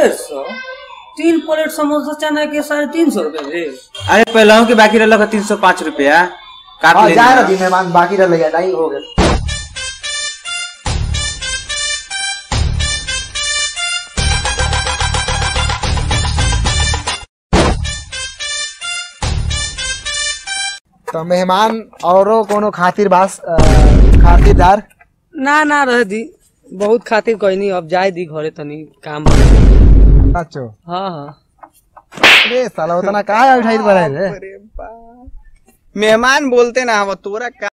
डेढ़ सौ तीन प्लेट समोसा चना के साढ़े तीन सौ रुपए भेल अरे पहले के बाकी रहल तीन सौ पाँच रुपया काट हाँ ले जाए ना दी मेहमान बाकी रह गया टाइम हो गया तो मेहमान औरो कोनो खातिर बास अ, खातिरदार ना ना रह दी बहुत खातिर कोई नहीं अब जाए दी घरे तनी काम सचो हाँ हाँ अरे साला उतना काहे उठाई पड़े रे मेहमान बोलते ना हम तोरा का